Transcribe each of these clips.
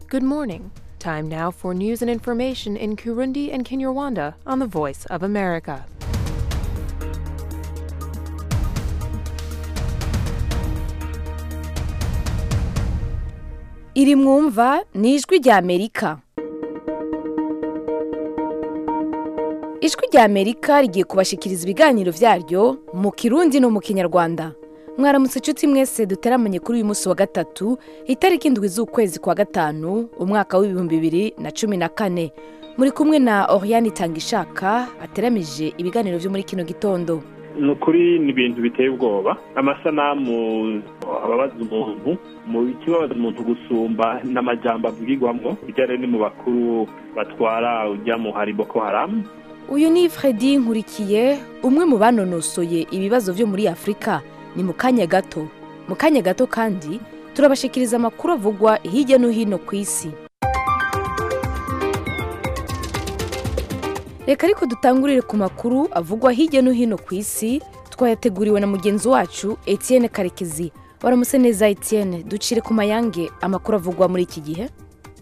Good morning. Time now for news and information in Kurundi and Kinyarwanda on the Voice of America. iri mwumva ni ijwi rya amerika ijwi rya amerika rigiye kubashikiriza ibiganiro byaryo mu kirundi no mu kinyarwanda mwaramutse inshuti mwese duteramanye kuri uyu munsi wa gatatu itariki indwi z'ukwezi kwa gatanu umwaka w'ibihumbi bibiri na cumi na kane muri kumwe na oriane itangishaka ateramije ibiganiro byo muri kino gitondo ni ukuri ni ibintu biteye ubwoba amasanamu ababaza umuntu mu kibabaza umuntu gusumba n'amajyamba avugirwamo bijyanye ni mu bakuru batwara ujya mu hari boko haramu uyu ni Fredy nkurikiye umwe mu banonosoye ibibazo byo muri afurika ni mu kanya gato mu kanya gato kandi turabashikiriza amakuru avugwa hirya no hino ku isi reka ariko dutangurire ku makuru avugwa hirya no hino ku isi twayateguriwe na mugenzi wacu etienne karekezi waramutse neza etienne ducire ku mayange amakuru avugwa muri iki gihe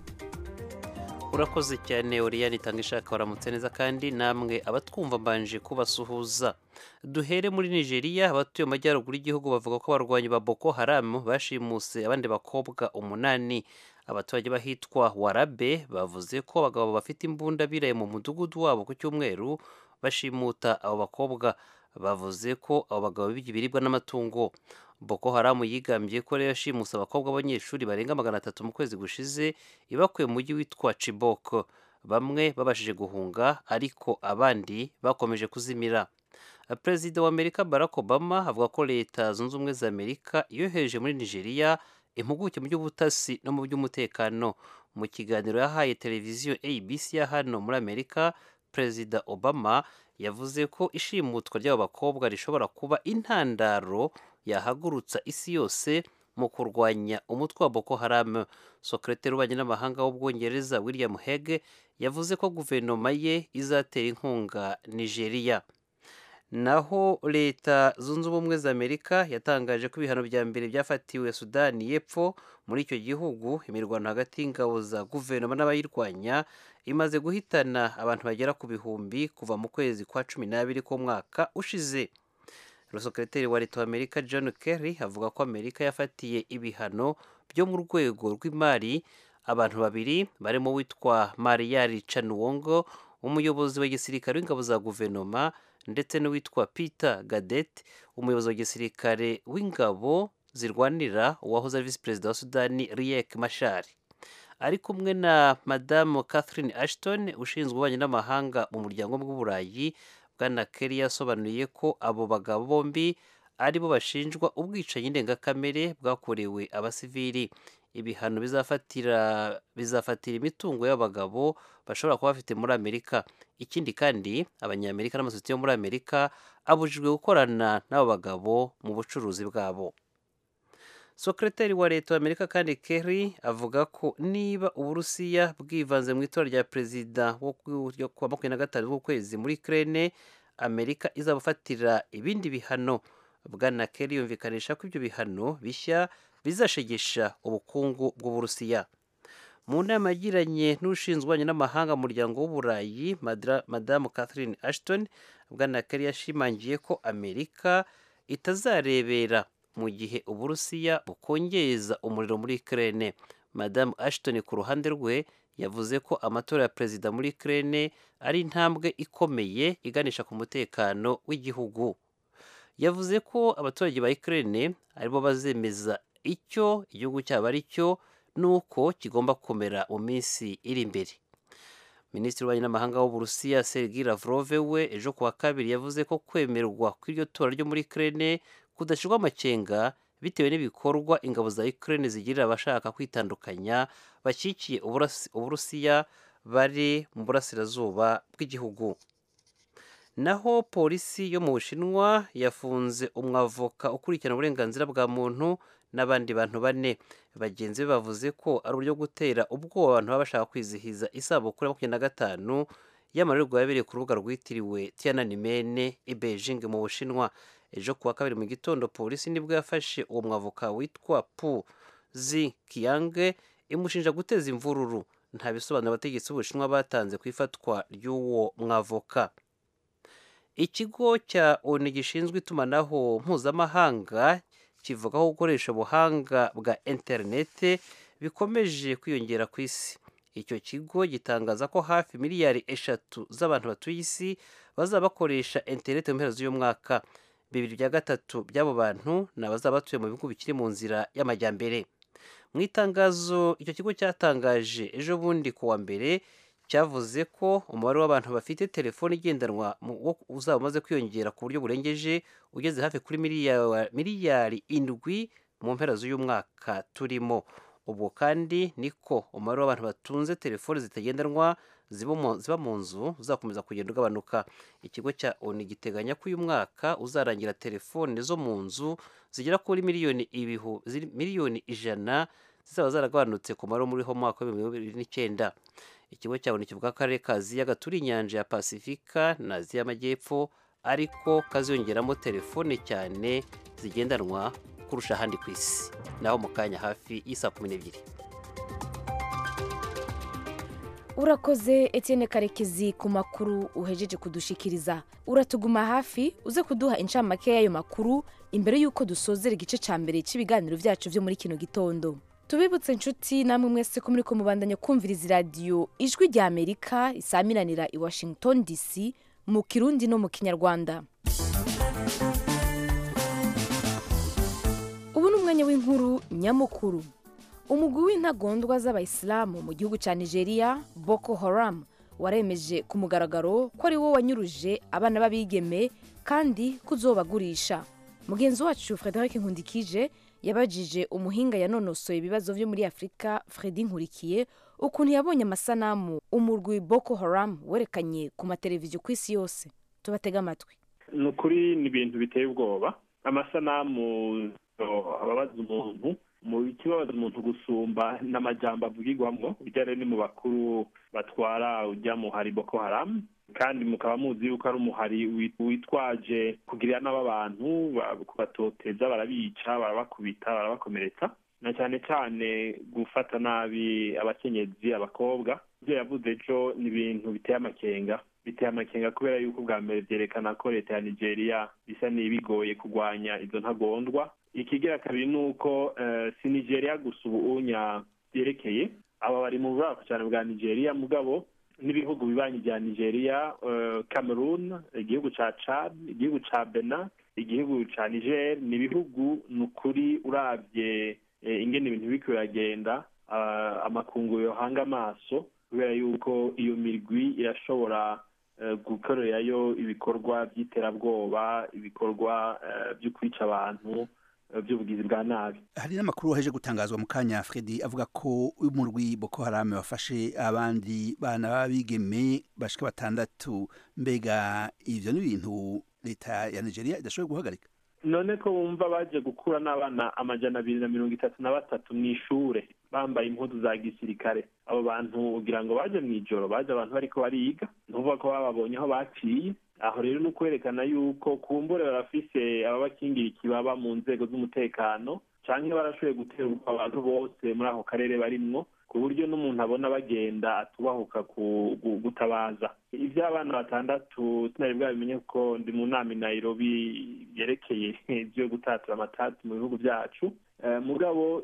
urakoze cyane oriyani itanga ishaka waramutse neza kandi namwe abatwumva mbanje kubasuhuza duhere muri nigeria abatuye mu majyaruguru y'igihugu bavuga ko abarwanyi ba boko haramu bashimuse abandi bakobwa umunani abaturage bahitwa warabe bavuze ko abagabo bafite imbunda biraye mu mudugudu wabo ku cyumweru bashimuta abo bakobwa bavuze ko abo bagabo bibye ibiribwa n'amatungo boko haramu yigambye ko rero yashimuse abakobwa b'abanyeshuri barenga magana atatu mu kwezi gushize ibakuye mu mujyi witwa Chibok bamwe babashije guhunga ariko abandi bakomeje kuzimira perezida wa amerika barack obama avuga ko leta zunze ubumwe za amerika yohereje muri nigeria impuguke mu by'ubutasi no mu by'umutekano mu kiganiro yahaye televiziyo abc ya hano muri amerika perezida obama yavuze ko ishimutwa ry'abo bakobwa rishobora kuba intandaro yahagurutsa isi yose mu kurwanya umutwe wa boko haram sekreteri w'ububanyi n'amahanga w'ubwongereza william hege yavuze ko guverinoma ye izatera inkunga nigeria naho leta zunze ubumwe za amerika yatangaje ko ibihano bya mbere byafatiwe sudani y'epfo muri icyo gihugu imirwano hagati y'ingabo za guverinoma n'abayirwanya imaze guhitana abantu bagera ku bihumbi kuva mu kwezi kwa cumi n'abiri k'umwaka ushize sekreteri wa leta wa amerika john kerry avuga ko amerika yafatiye ibihano byo mu rwego rw'imari abantu babiri barimo witwa mariyari canuwongo umuyobozi wa gisirikare w'ingabo za guverinoma ndetse n'uwitwa peter gadet umuyobozi wa gisirikare w'ingabo zirwanira uwahoze ari visi perezida wa sudani riek mashari ari kumwe na madamu catherine ashton ushinzwe ububanyi n'amahanga mu muryango w'uburayi bwana kerry yasobanuye ko abo bagabo bombi ari bo bashinjwa ubwicanyi ndengakamere bwakorewe abasivili ibihano bizafatira bizafatira imitungo y'abagabo bashobora kuba bafite muri amerika ikindi kandi abanyamerika n'amasosiyete yo muri amerika abujijwe gukorana n'abo bagabo mu bucuruzi bwabo sekreteri wa leta wa amerika kandi kerry avuga ko niba uburusiya bwivanze mu itora rya perezida wo kuwa makumyabiri na gatanu w'ukwezi muri krene amerika izabufatira ibindi bihano bwana kerry yumvikanisha ko ibyo bihano bishya bizashegesha ubukungu bw'uburusiya mu nama yagiranye n'ushinzwe ububanyi n'amahanga mu muryango w'uburayi madamu catherine ashton bwana kerry yashimangiye ko amerika itazarebera mu gihe uburusiya bukongeza umuriro muri krene madamu ashton ku ruhande rwe yavuze ko amatora ya perezida muri krene ari intambwe ikomeye iganisha ku mutekano w'igihugu yavuze ko abaturage ba Ukraine aribo bazemeza icyo igihugu cyabo ari cyo n'uko kigomba kumera mu minsi iri imbere minisitiri w'ububanyi n'amahanga w'uburusiya sergi lavrov we ejo kuwa kabiri yavuze ko kwemerwa kw'iryo tora ryo muri Ukraine kudashyirwa amakenga bitewe n'ibikorwa ingabo za Ukraine zigirira abashaka kwitandukanya bashyigikiye uburusiya bari mu burasirazuba bw'igihugu naho polisi yo mu bushinwa yafunze umwavoka ukurikirana uburenganzira bwa muntu n'abandi bantu bane bagenzi be bavuze ko ari uburyo gutera ubwoba abantu baba bashaka kwizihiza isabukuru ya makumyabiri na gatanu y'amarorerwa yabereye ku rubuga rwitiriwe tiananmen i beijing mu bushinwa ejo kuwa kabiri mu gitondo polisi nibwo yafashe uwo mwavoka witwa pu zi kiyange imushinja guteza imvururu nta bisobanuro abategetsi b'ubushinwa batanze ku ifatwa ry'uwo mwavoka ikigo cya onu gishinzwe itumanaho mpuzamahanga kivuga ko gukoresha ubuhanga bwa interinete bikomeje kwiyongera ku isi icyo kigo gitangaza ko hafi miliyari eshatu z'abantu batuye isi bazaba bakoresha interinete mu mpera z'uyu mwaka bibiri bya gatatu by'abo bantu ni abazaba batuye mu bihugu bikiri mu nzira y'amajyambere mu itangazo icyo kigo cyatangaje ejo bundi ku wa mbere cyavuze ko umubare w'abantu bafite telefone igendanwa uzaba umaze kwiyongera ku buryo burengeje ugeze hafi kuri miliyari indwi mu mpera z'uyu mwaka turimo ubwo kandi niko umubare w'abantu batunze telefone zitagendanwa ziba mu nzu uzakomeza kugenda ugabanuka ikigo cya oni giteganya ko uyu mwaka uzarangira telefone zo mu nzu zigera kuri miliyoni ibihu miliyoni ijana zizaba zaragabanutse ku mubare muri ho mwaka w'ibihumbi bibiri n'icyenda ikigo cya oni kivuga ko akarere ka aziya gaturiye inyanja ya pasifika na aziya y'amajyepfo ariko kaziyongeramo telefone cyane zigendanwa kurusha ahandi ku isi naho mu kanya hafi y'isa kumi n'ebyiri urakoze Etienne karekezi ku makuru uhejeje kudushikiriza uratuguma hafi uze kuduha incamake y'ayo makuru imbere y'uko dusozera igice cya mbere cy'ibiganiro byacu byo muri kino gitondo tubibutse inshuti namwe mwese ko muri ko mubandanya kumviriza iradiyo ijwi rya amerika isamiranira i washington dc mu kirundi no mu kinyarwanda ubu ni umwanya w'inkuru nyamukuru umugwi w'intagondwa z'abayisilamu mu gihugu cya nigeria boko haram waremeje ku mugaragaro ko ari wo wanyuruje abana b'abigeme kandi kuzobagurisha mugenzi wacu frederic nkundikije yabajije umuhinga yanonosoye ibibazo byo muri afurika fredi nkurikiye ukuntu yabonye amasanamu umurwi boko haram werekanye ku mateleviziyo ku isi yose tubatega amatwi ni ukuri ni ibintu biteye ubwoba amasanamu ababaza umuntu mu kibabaza umuntu gusumba n'amajyamba avugirwamo ujya ni mu bakuru batwara ujya mu hari boko haramu kandi mukaba muzi yuko ari umuhari witwaje kugirira n'abo abantu kubatoteza barabica barabakubita barabakomeretsa na cyane cyane gufata nabi abakenyezi abakobwa ibyo yavuze ejo ni ibintu biteye amakenga biteye amakenga kubera yuko ubwa mbere byerekana ko leta ya nigeria bisa n'ibigoye kurwanya izo ntagondwa ikigira kabiri ni uko si nigeria gusa ubunya byerekeye aba bari mu buraku cyane bwa nigeria mugabo n'ibihugu bibanyi bya nigeria cameroon igihugu cya chad igihugu cya bena igihugu cya niger ni ibihugu ni ukuri urabye ingene ibintu biri biragenda amakungu yohanga amaso kubera yuko iyo mirwi irashobora gukorerayo ibikorwa by'iterabwoba ibikorwa byo kwica abantu by'ubugizi bwa nabi hari n'amakuru waheje gutangazwa mu kanya fredi avuga ko umurwi boko harame wafashe abandi bana b'abigeme bashika batandatu mbega ivyo ni ibintu leta ya nigeria idashoboye guhagarika none ko bumva baje gukura n'abana amajana abiri na mirongo itatu na batatu mu ishure bambaye impuzu za gisirikare abo bantu ugira ngo baje mu ijoro baje abantu bariko bariga ntuvuga ko bababonye aho baciye aho rero ni ukwerekana yuko kumbure barafise ababakingira ikibaba mu nzego z'umutekano canke barashoboye gutera abantu bose muri ako karere barimwo ku buryo n'umuntu abona bagenda atubahuka gutabaza iby'abana batandatu sinari bwabimenye ko ndi mu nama i nairobi yerekeye ibyo gutatura amatati mu bihugu byacu mugabo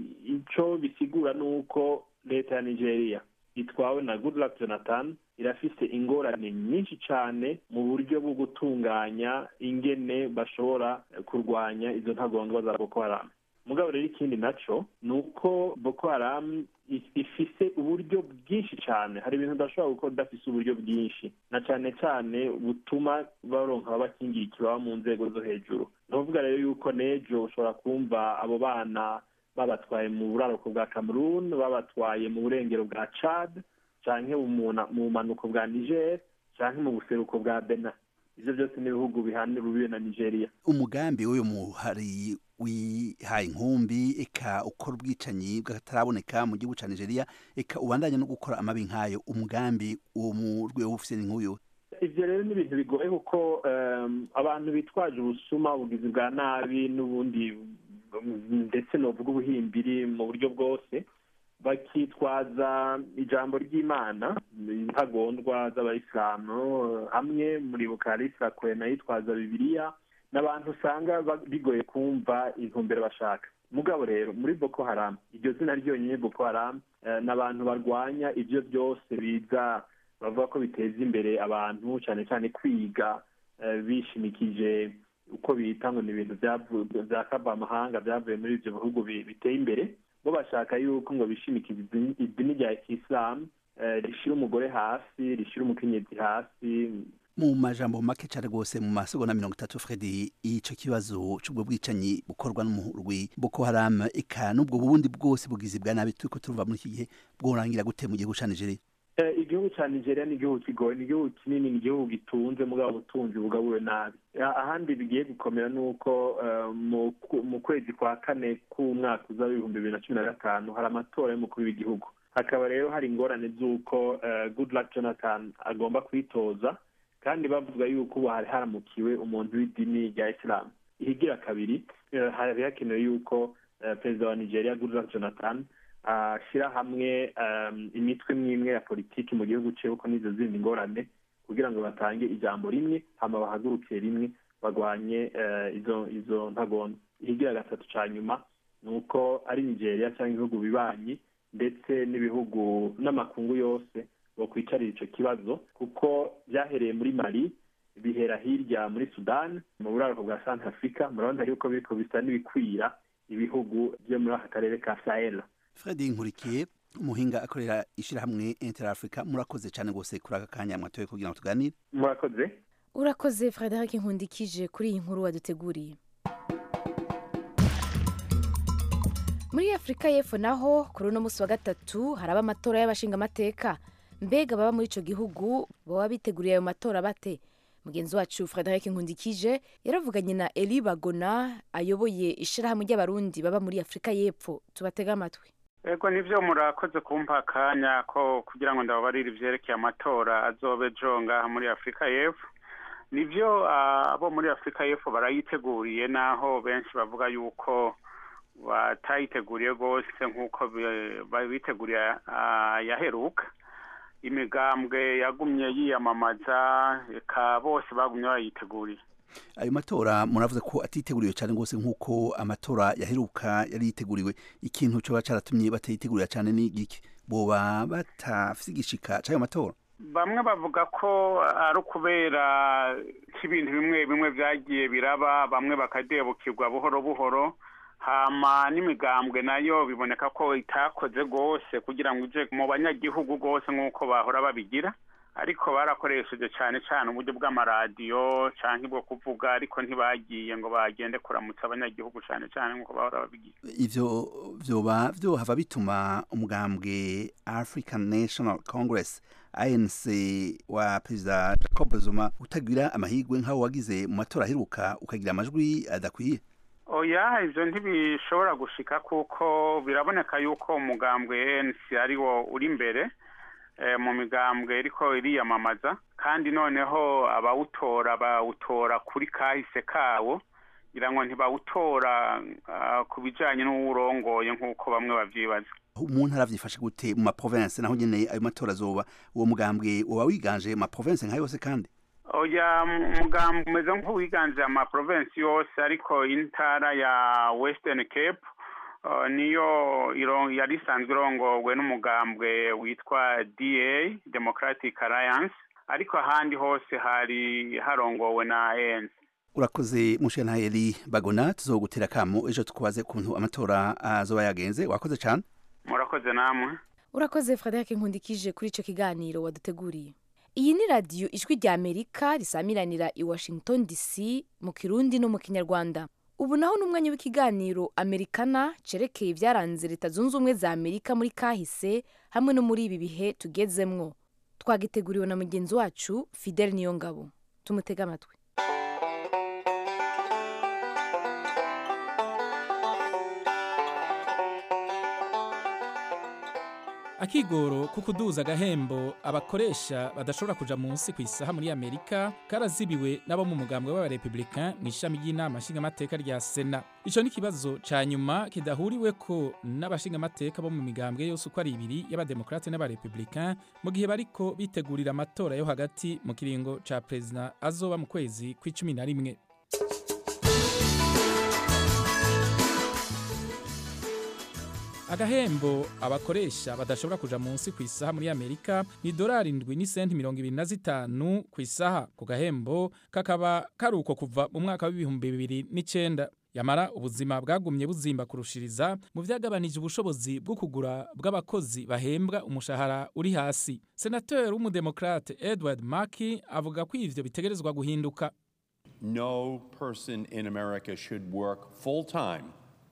icyo bisigura ni uko leta ya nigeria itwawe na goodluck jonathan irafise ingorane nyinshi cyane mu buryo bwo gutunganya ingene bashobora kurwanya izo ntagondwa za boko haramu mugabo rero ikindi naco ni uko boko haramu ifise uburyo bwinshi cyane hari ibintu udashobora gukora udafise uburyo bwinshi na cyane cyane butuma baronka ababakingira ikibaba mu nzego zo hejuru ni ukuvuga rero yuko n'ejo ushobora kumva abo bana babatwaye mu buraruko bwa cameroon babatwaye mu burengero bwa chad canke mu bumanuko bwa niger canke mu buseruko bwa bena ivyo byose ni ibihugu bihana urubibe na nigeria umugambi w'uyu muhari wihaye inkumbi eka ukora ubwicanyi bw'akataraboneka mu gihugu ca nigeria eka ubandanya no gukora amabi nk'ayo umugambi uwo mu rwego ufise ni nk'uyu ivyo rero ni ibintu bigoye kuko abantu bitwaje ubusuma ubugizi bwa nabi n'ubundi ndetse novuga ubuhimbiri mu buryo bwose bakitwaza ijambo ry'imana intagondwa z'abayisilamu hamwe muri bukarisa kwena yitwaza bibiliya n'abantu usanga bigoye kumva intumbero bashaka mugabo rero muri boko haramu iryo zina ryonyine boko haramu ni abantu barwanya ibyo byose biza bavuga ko biteza imbere abantu cyane cyane kwiga bishimikije uko bita ngo ni ibintu bya kavamahanga byavuye muri ibyo bihugu biteye imbere bo bashaka yuko ngo bishimikize idini rya kisilamu rishyira umugore hasi rishyira umukenyezi hasi mu majambo make cyane rwose mu masegonda mirongo itatu fredi icyo kibazo cy'ubwo bwicanyi bukorwa n'umurwi boko haramu eka n'ubwo bundi bwose bugizi bwa nabi turi ko turumva muri iki gihe bworangira gute mu gihugu cya nigeria igihugu cya nigeria ni igihugu kigoye ni igihugu kinini ni igihugu gitunze mugabo ubutunzi bugabuwe nabi ahandi bigiye gukomera ni uko mu kwezi kwa kane k'umwaka uza w'ibihumbi bibiri na cumi na gatanu hari amatora y'umukuru w'igihugu hakaba rero hari ingorane z'uko goodluck jonathan agomba kwitoza kandi bavuga yuko ubu hari haramukiwe umuntu w'idini rya isilamu ihigira kabiri hari hakenewe yuko perezida wa nigeria goodluck jonathan ashyira hamwe imitwe mwimwe ya politiki mu gihugu cye kuko n'izo zindi ngorane kugira ngo batange ijambo rimwe hama bahagurukiye rimwe barwanye izo izo ntagondwa ihigira gatatu cya nyuma ni uko ari nigeria cyangwa ibihugu bibanyi ndetse n'ibihugu n'amakungu yose bakwicarira icyo kibazo kuko byahereye muri mali bihera hirya muri sudani mu buraruko bwa santa afurika murabona yuko biriko bisa n'ibikwira ibihugu byo muri aka karere ka sahel fredi nkurikiye umuhinga akorera ishyirahamwe inter africa murakoze cyane rwose kuri aka kanya mwatoye kugira ngo tuganire murakoze urakoze frederic nkundikije kuri iyi nkuru waduteguriye muri afurika y'epfo naho kuri uno munsi wa gatatu haraba amatora y'abashingamateka mbega baba muri icyo gihugu baba biteguriye ayo matora bate mugenzi wacu frederic nkundikije yaravuganye na eli bagona ayoboye ishyirahamwe ry'abarundi baba muri afurika y'epfo tubatega amatwi ego nibyo murakoze kumpa akanya ko kugira ngo ndababarire ibyerekeye amatora azobe ejo ngaha muri afurika y'epfo nibyo abo muri afurika y'epfo barayiteguriye naho benshi bavuga yuko batayiteguriye rwose nk'uko biteguriye yaheruka imigambwe yagumye yiyamamaza reka bose bagumye bayiteguriye ayo matora muravuze ko atiteguriwe cyane rwose nk'uko amatora yaheruka yari yiteguriwe ikintu cyoba cyaratumye batayitegurira cyane ni iki boba batafite igishika cy'ayo matora bamwe bavuga ko ari ukubera k'ibintu bimwe bimwe byagiye biraba bamwe bakadebukirwa buhoro buhoro hama n'imigambwe nayo biboneka ko itakoze rwose kugira ngo ije mu banyagihugu rwose nk'uko bahora babigira ariko barakoresheje cyane cyane uburyo bw'amaradiyo cyangwa bwo kuvuga ariko ntibagiye ngo bagende kuramutsa abanyagihugu cyane cyane nk'uko bahora babigira ivyo vyoba vyohava bituma umugambwe african national congress anc wa perezida jacob zuma utagira amahirwe nk'aho wagize mu matora aheruka ukagira amajwi adakwiye oya ivyo ntibishobora gushika kuko biraboneka yuko umugambwe anc ariwo uri imbere mu migambwe ariko iriyamamaza kandi noneho abawutora bawutora kuri kahise kawo ngira ngo ntibawutora ku bijyanye n'uwurongoye nk'uko bamwe babyibaza umuntu arabyifashe gute mu maprovensi naho nyine ayo matora azoba uwo mugambwe uba wiganje mu maprovensi nka yose kandi oya umugambwe umeze nk'uwiganje amaprovensi yose ariko intara ya western cape niyo yari isanzwe irongowe n'umugambwe witwa da democratic alliance ariko ahandi hose hari harongowe na anc urakoze mushenayeli bagona tuzogutera kamo ejo tukubaze ukuntu amatora azoba yagenze wakoze cyane murakoze namwe urakoze frederic nkundikije kuri icyo kiganiro waduteguriye iyi ni radiyo ijwi rya amerika risamiranira i washington dc mu kirundi no mu kinyarwanda ubu naho ni umwanya w'ikiganiro amerikana cerekeye ibyaranze leta zunze ubumwe za amerika muri kahise hamwe no muri ibi bihe tugezemwo twagiteguriwe na mugenzi wacu fidel niyongabo tumutege amatwi akigoro ko kuduza agahembo abakoresha badashobora kuja munsi ku isaha muri amerika karazibiwe n'abo mu mugambwe w'abarepublicain mu ishami ry'inama nshingamateka rya sena ico ni ikibazo ca nyuma kidahuriweko n'abashingamateka bo mu migambwe yose uko ari ibiri y'abademokrate n'abarepublicain mu gihe bariko bitegurira amatora yo hagati mu kiringo ca perezida azoba mu kwezi kw'icumi na rimwe agahembo abakoresha badashobora kuja munsi ku isaha muri amerika ni dorari indwi n'isenti mirongo ibiri na zitanu ku isaha ku gahembo kakaba kari uko kuva mu mwaka w'ibihumbi bibiri n'icenda yamara ubuzima bwagumye buzimba kurushiriza mu vyagabanije ubushobozi bwo kugura bw'abakozi bahembwa umushahara uri hasi senateri w'umudemokrate edward maki avuga ko ivyo bitegerezwa guhinduka No person in America should work full time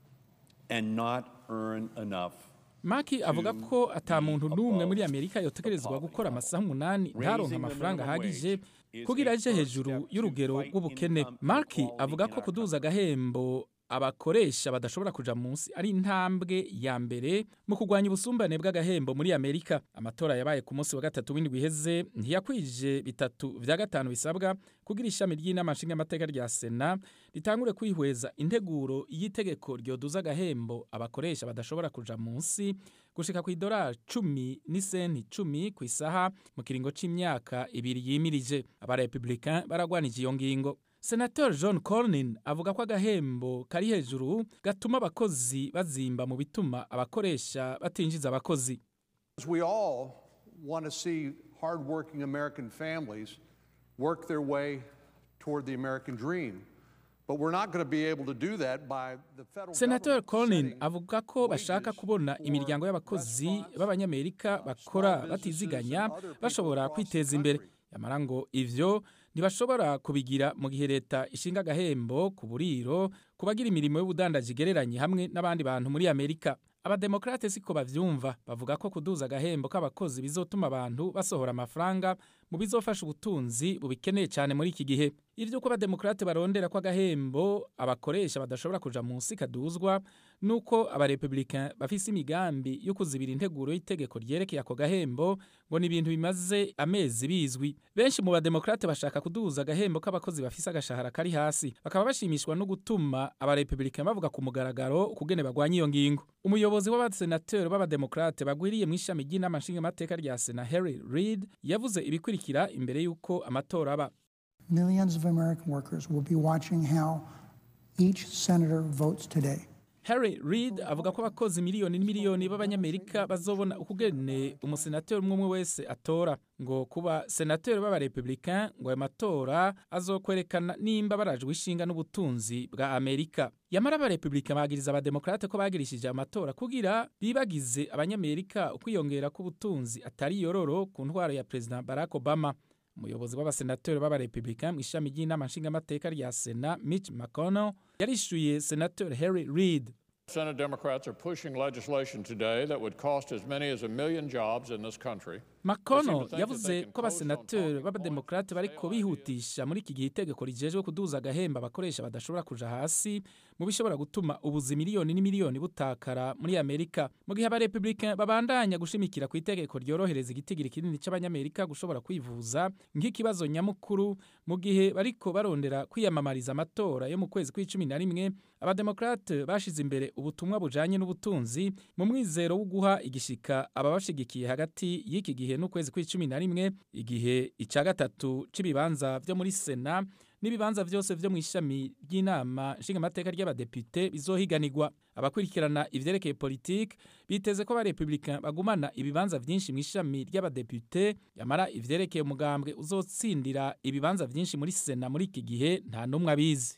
and not earn enough. maki avuga ko ata muntu n'umwe muri amerika yotegerezwa gukora amasaha umunani ntaronke amafaranga ahagije kugira aje hejuru y'urugero rw'ubukene maki avuga ko kuduza agahembo abakoresha badashobora kuja munsi ari intambwe ya mbere mu kurwanya ubusumbane bw'agahembo muri amerika amatora yabaye ku munsi wa gatatu w'indwi iheze ntiyakwije bitatu vya gatanu bisabwa kugira ishami ry'inama nshingamateka rya sena ritangure kwihweza integuro y'itegeko ryoduza agahembo abakoresha badashobora kuja munsi gushika ku idolari cumi n'isenti cumi ku isaha mu kiringo c'imyaka ibiri yimirije abarepublicain baragwanije iyo ngingo senator john cornyn avuga ko agahembo kari hejuru gatuma abakozi bazimba mu bituma abakoresha batinjiza abakozi We all want to see hardworking American families work their way toward the American dream. But we're not going to be able to do that by the federal senator government cornyn setting avuga ko bashaka kubona imiryango y'abakozi b'abanyamerika bakora batiziganya bashobora kwiteza imbere yamara ngo ivyo ntibashobora kubigira mu gihe leta ishinga agahembo ku buriro ku bagira imirimo y'ubudandaji igereranye hamwe n'abandi bantu muri amerika abademokrate siko bavyumva bavuga ko kuduza agahembo k'abakozi bizotuma abantu basohora amafaranga mu bizofasha ubutunzi bubikeneye cyane muri iki gihe ivy'uko abademokrate barondera ko agahembo abakoresha badashobora kuja munsi kaduzwa nuko abarepublicain bafise imigambi yo kuzibira integuro y'itegeko ryerekeye ako gahembo ngo ni ibintu bimaze amezi bizwi benshi mu bademokrate bashaka kuduza agahembo k'abakozi bafise agashahara kari hasi bakaba bashimishwa no gutuma abarepublicain bavuga ku mugaragaro ukugene bagwanya iyo ngingo umuyobozi w'abasenateri b'abademokrate bagwiriye mu ishami ry'inama nshingamateka rya sena harry reid yavuze ibikurikira imbere y'uko amatora aba Millions of American workers will be watching how each senator votes today. Harry Reid avuga ko abakozi miliyoni n'imiliyoni b'abanyamerika bazobona ukugene umusenateri umwe umwe wese atora ngo kuba senateri b'abarepublicain ngo ayo matora azokwerekana nimba barajwe ishinga n'ubutunzi bwa amerika yamara abarepublicain bagiriza abademokrate ko bagirishije amatora kugira bibagize abanyamerika ukwiyongera k'ubutunzi atari yororo ku ntwaro ya perezida barack obama umuyobozi w'abasenateri b'abarepublicain mu ishami ry'inama nshingamateka rya sena mitch mcconnell yarishyuye senateur harry reid Senate Democrats are pushing legislation today that would cost as many as a million jobs in this country. mcconnell yavuze ko abasenateri b'abademokrate bariko bihutisha muri iki gihe itegeko rijejwe kuduza agahemba abakoresha badashobora kuja hasi mu bishobora gutuma ubuzi miliyoni n'imiliyoni butakara muri amerika mu gihe abarepublicain babandanya gushimikira ku itegeko ryorohereza igitigiri kinini c'abanyamerika gushobora kwivuza nk'ikibazo nyamukuru mu gihe bariko barondera kwiyamamariza amatora yo mu kwezi kw'icumi na rimwe abademokrate bashize imbere ubutumwa bujanye n'ubutunzi mu mwizero wo guha igishika ababashigikiye hagati y'iki gihe n'ukwezi kw'icumi na rimwe igihe ica gatatu c'ibibanza vyo muri sena n'ibibanza vyose vyo mu ishami ry'inama nshingamateka ry'abadepite bizohiganirwa abakurikirana ivyerekeye politike biteze ko abarepublicain bagumana ibibanza vyinshi mu ishami ry'abadepite yamara ivyerekeye umugambwe uzotsindira ibibanza vyinshi muri sena muri iki gihe nta n'umwe abizi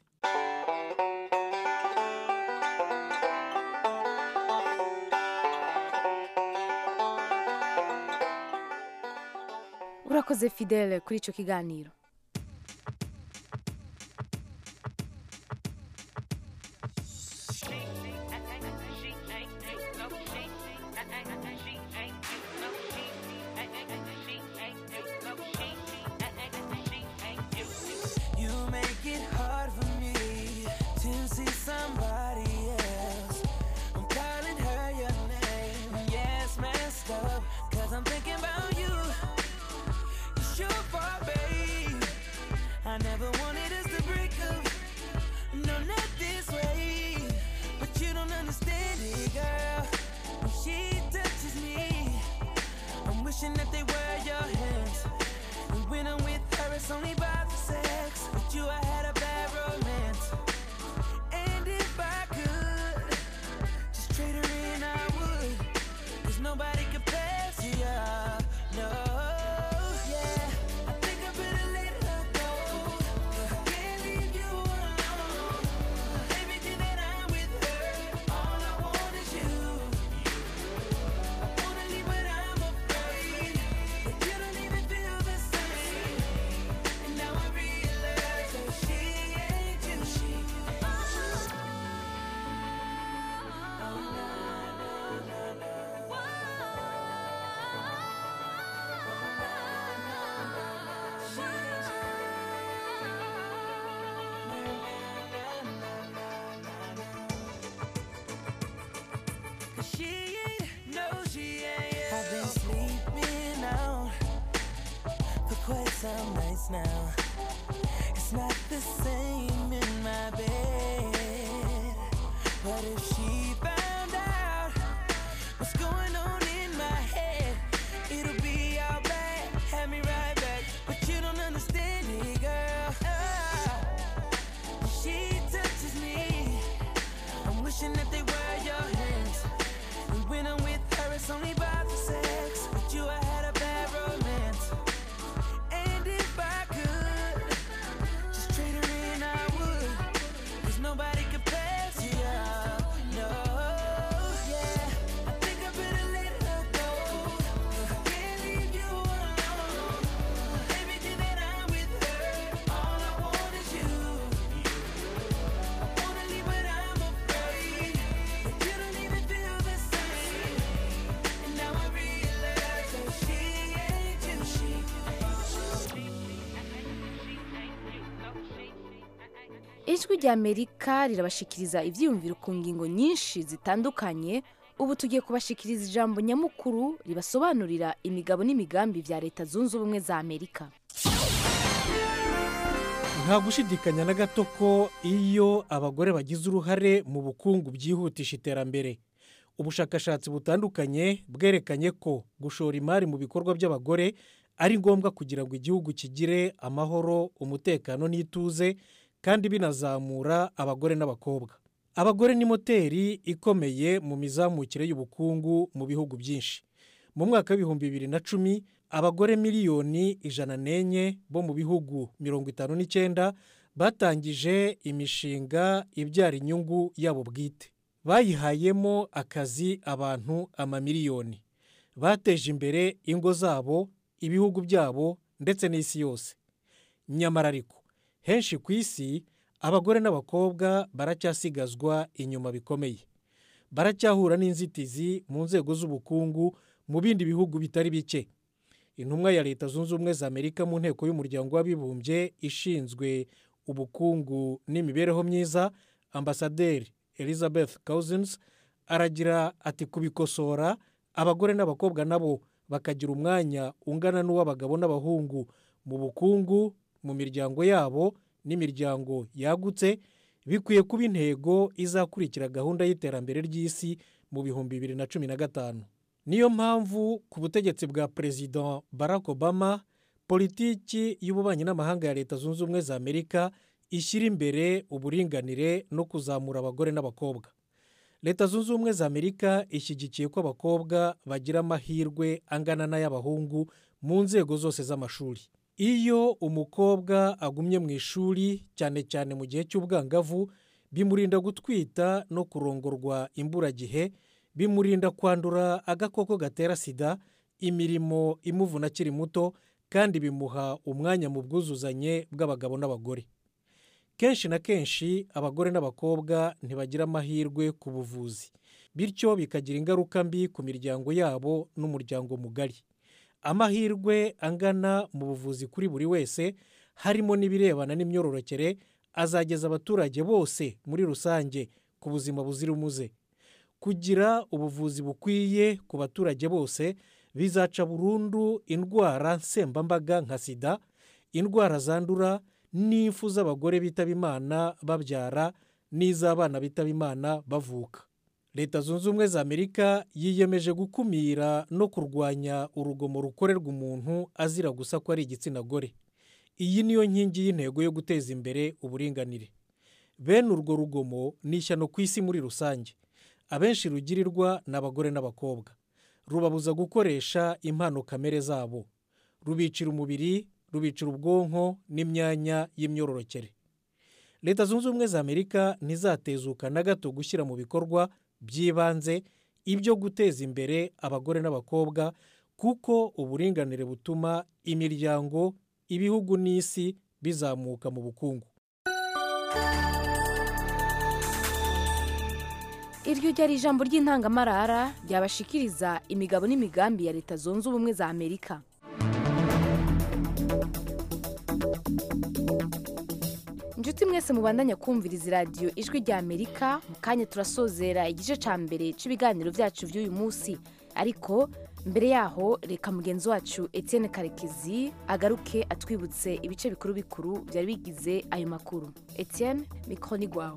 urakoze fidele kuri icyo kiganiro You make it hard for me to see somebody else. I'm calling her your name. Yes, messed up. wishing that they were your hands. And when I'm with her, it's only about the sex. With you, I had a bad romance. And if I could just trade her in, I would. Cause nobody compares to you. No, yeah. I think I better let her go. I can't leave you alone. Everything that I'm with her, all I want is you. I wanna leave, but I'm afraid that you don't even feel the same. And now I realize that she ain't you. She Cause she ain't, no, she ain't. I've been sleeping out for quite some nights now. It's not the same in my bed. But if she found out what's going on in my head, it'll be all bad. Have me right back. But you don't understand it, girl. Ah, she touches me. I'm wishing that they were your hands. And when I'm with her, it's only about the sex. With you, I had a bad romance. And if I could just trade her in, I would. Cause nobody compares to you. No, yeah. I think I better let her go. I can't leave you alone. Everything that I'm with her, all I want is you. I wanna leave, but I'm afraid that you don't even feel the same. And now I realize that she ain't you. She ijwi rya amerika rirabashikiriza ibyiyumviro ku ngingo nyinshi zitandukanye ubu tugiye kubashikiriza ijambo nyamukuru ribasobanurira imigabo n'imigambi bya leta zunze ubumwe za amerika nta gushidikanya na gato ko iyo abagore bagize uruhare mu bukungu byihutisha iterambere ubushakashatsi butandukanye bwerekanye ko gushora imari mu bikorwa by'abagore ari ngombwa kugira ngo igihugu kigire amahoro umutekano n'ituze kandi binazamura abagore n'abakobwa abagore ni moteri ikomeye mu mizamukire y'ubukungu mu bihugu byinshi mu mwaka w'ibihumbi bibiri na cumi abagore miliyoni ijana n'enye bo mu bihugu mirongo itanu n'icyenda batangije imishinga ibyara inyungu yabo bwite bayihayemo akazi abantu amamiliyoni bateje imbere ingo zabo ibihugu byabo ndetse n'isi yose nyamara ariko henshi ku isi abagore n'abakobwa baracyasigazwa inyuma bikomeye baracyahura n'inzitizi mu nzego z'ubukungu mu bindi bihugu bitari bike intumwa ya leta zunze ubumwe za amerika mu nteko y'umuryango w'abibumbye ishinzwe ubukungu n'imibereho myiza ambasaderi elizabeth cousins aragira ati kubikosora abagore n'abakobwa nabo bakagira umwanya ungana n'uw'abagabo n'abahungu mu bukungu mu miryango yabo n'imiryango yagutse bikwiye kuba intego izakurikira gahunda y'iterambere ry'isi mu bihumbi bibiri na cumi na gatanu niyo mpamvu ku butegetsi bwa perezida barack obama politiki y'ububanyi n'amahanga ya leta zunze ubumwe za amerika ishyira imbere uburinganire no kuzamura abagore n'abakobwa leta zunze ubumwe za amerika ishyigikiye ko abakobwa bagira amahirwe angana n'ay'abahungu mu nzego zose z'amashuri iyo umukobwa agumye mu ishuri cyane cyane mu gihe cy'ubwangavu bimurinda gutwita no kurongorwa imburagihe bimurinda kwandura agakoko gatera sida imirimo imuvuna akiri muto kandi bimuha umwanya mu bwuzuzanye bw'abagabo n'abagore kenshi na kenshi abagore n'abakobwa ntibagira amahirwe ku buvuzi bityo bikagira ingaruka mbi ku miryango yabo n'umuryango mugari amahirwe angana mu buvuzi kuri buri wese harimo n'ibirebana n'imyororokere azageza abaturage bose muri rusange ku buzima buzira umuze kugira ubuvuzi bukwiye ku baturage bose bizaca burundu indwara nsembambaga nka sida indwara zandura n'impfu z'abagore bitaba imana babyara n'iz'abana bitaba imana bavuka leta zunze ubumwe za amerika yiyemeje gukumira no kurwanya urugomo rukorerwa umuntu azira gusa ko ari igitsina gore iyi niyo nkingi y'intego yo guteza imbere uburinganire bene urwo rugomo ni ishyano ku isi muri rusange abenshi rugirirwa ni abagore n'abakobwa rubabuza gukoresha impano kamere zabo rubicira umubiri rubicira ubwonko n'imyanya y'imyororokere leta zunze ubumwe za amerika ntizatezuka na gato gushyira mu bikorwa by'ibanze ibyo guteza imbere abagore n'abakobwa kuko uburinganire butuma imiryango ibihugu n'isi bizamuka mu bukungu iryo ryari ijambo ry'intangamarara ryabashikiriza imigabo n'imigambi ya leta zunze ubumwe za amerika inshuti mwese mubandanya kumviriza iradiyo ijwi rya amerika mu kanya turasozera igice cya mbere cy'ibiganiro byacu by'uyu munsi ariko mbere yaho reka mugenzi wacu etienne karekezi agaruke atwibutse ibice bikuru bikuru byari bigize ayo makuru etienne mikoro ni rwawe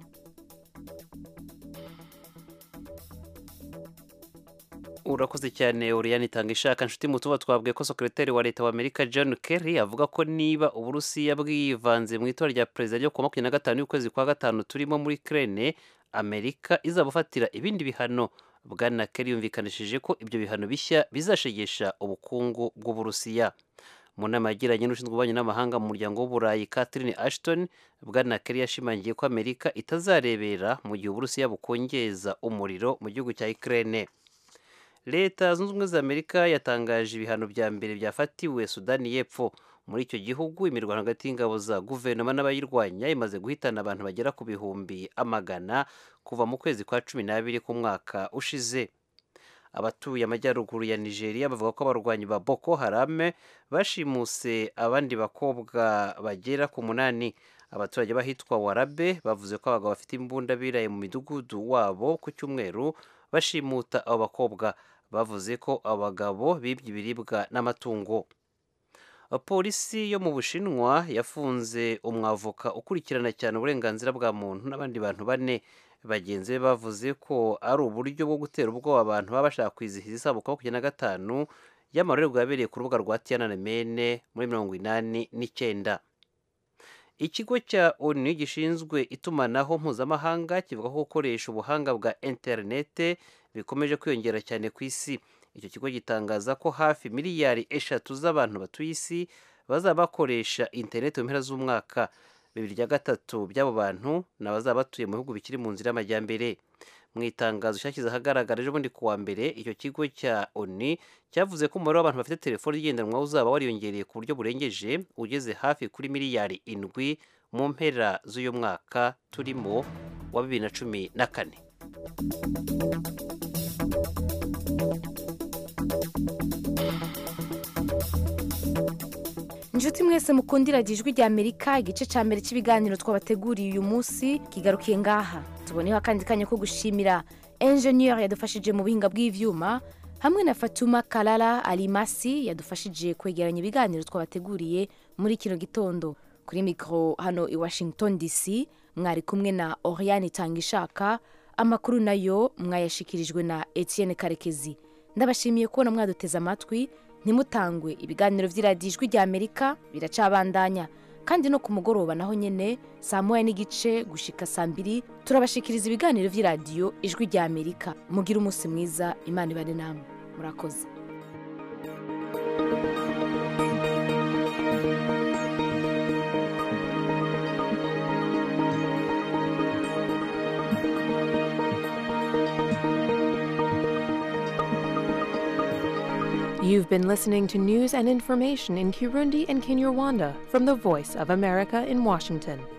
urakoze cyane uriyani itanga ishaka nshuti mu tuba twabwiye ko sekretari wa leta wa amerika john kerry avuga ko niba uburusiya bwivanze mu itora rya perezida ryo ku wa makumyabiri na gatanu y'ukwezi kwa gatanu turimo muri krene amerika izabufatira ibindi bihano bwana kerry yumvikanishije ko ibyo bihano bishya bizashegesha ubukungu bw'uburusiya mu nama yagiranye n'ushinzwe ububanyi n'amahanga mu muryango w'uburayi catherine ashton bwana kerry yashimangiye ko amerika itazarebera mu gihe uburusiya bukongeza umuriro mu gihugu cya ukraine leta zunze ubumwe za amerika yatangaje ibihano bya mbere byafatiwe sudani y'epfo muri icyo gihugu imirwano hagati y'ingabo za guverinoma n'abayirwanya imaze guhitana abantu bagera ku bihumbi amagana kuva mu kwezi kwa cumi n'abiri k'umwaka ushize abatuye amajyaruguru ya nigeria bavuga ko abarwanyi ba boko harame bashimuse abandi bakobwa bagera ku munani abaturage bahitwa warabe bavuze ko abagabo bafite imbunda biraye mu midugudu wabo ku cyumweru bashimuta abo bakobwa bavuze ko abagabo bibye ibiribwa n'amatungo polisi yo mu bushinwa yafunze umwavoka ukurikirana cyane uburenganzira bwa muntu n'abandi bantu bane bagenzi be bavuze ko ari uburyo bwo gutera ubwoba abantu baba bashaka kwizihiza isabukuru makumyabiri na gatanu y'amarorerwa yabereye ku rubuga rwa tiyananamene muri mirongo inani n'icyenda ikigo cya onu gishinzwe itumanaho mpuzamahanga kivuga ko gukoresha ubuhanga bwa interinete bikomeje kwiyongera cyane ku isi icyo kigo gitangaza ko hafi miliyari eshatu z'abantu batuye isi bazaba bakoresha interinete mu mpera z'umwaka bibiri bya gatatu by'abo bantu ni abazaba batuye mu bihugu bikiri mu nzira y'amajyambere mu itangazo cyashyize ahagaragara ejo bundi ku wa mbere icyo kigo cya oni cyavuze ko umubare w'abantu bafite telefoni igendanwa uzaba wariyongereye ku buryo burengeje ugeze hafi kuri miliyari indwi mu mpera z'uyu mwaka turimo wa bibiri na cumi na kane inshuti mwese mukundira ijwi rya amerika igice cya mbere cy'ibiganiro twabateguriye uyu munsi kigarukiye ngaha tuboneho akandi kanya ko gushimira enjeniyeri yadufashije mu buhinga bw'ibyuma hamwe na fatuma karara arimasi yadufashije kwegeranya ibiganiro twabateguriye muri kino gitondo kuri mikoro hano i washington dc mwari kumwe na oriyani itangishaka amakuru nayo mwayashikirijwe na etienne karekezi ndabashimiye kubona mwaduteze amatwi ntimutangwe ibiganiro by'iradiyo ijwi rya amerika biracabandanya kandi no ku mugoroba naho nyine saa moya n'igice gushika saa mbiri turabashikiriza ibiganiro by'iradiyo ijwi rya amerika mugire umunsi mwiza imana ibane namwe murakoze You've been listening to news and information in Kirundi and Kinyarwanda from the Voice of America in Washington.